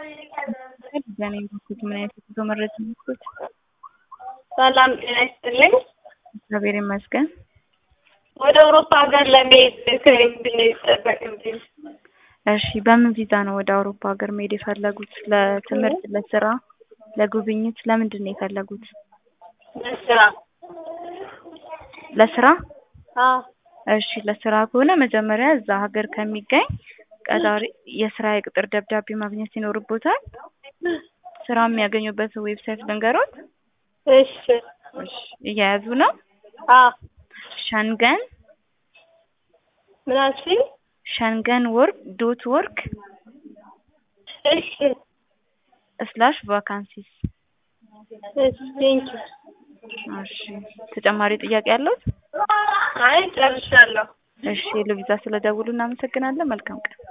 ዲዛይን የምትሉት ምን አይነት የጉዞ መረጃ የምትሉት? ሰላም ጤና ይስጥልኝ። እግዚአብሔር ይመስገን። ወደ አውሮፓ ሀገር ለመሄድ ከምንድን ነው የሚጠበቅብኝ? እሺ በምን ቪዛ ነው ወደ አውሮፓ ሀገር መሄድ የፈለጉት? ለትምህርት፣ ለስራ፣ ለጉብኝት? ለምንድን ነው የፈለጉት? ለስራ። ለስራ? አዎ እሺ ለስራ ከሆነ መጀመሪያ እዛ ሀገር ከሚገኝ ቀጣሪ የስራ የቅጥር ደብዳቤ ማግኘት ይኖርቦታል። ስራ የሚያገኙበት ዌብሳይት ልንገሮት? እሺ እሺ እየያዙ ነው? አዎ ሸንገን ምን አልሽኝ? ሸንገን ወርክ ዶት ወርክ እሺ ስላሽ ቫካንሲስ። እሺ ቴንኪው። እሺ ተጨማሪ ጥያቄ ያለዎት? አይ ጨርሻለሁ። እሺ ለቪዛ ስለደውሉ እናመሰግናለን። መልካም ቀን።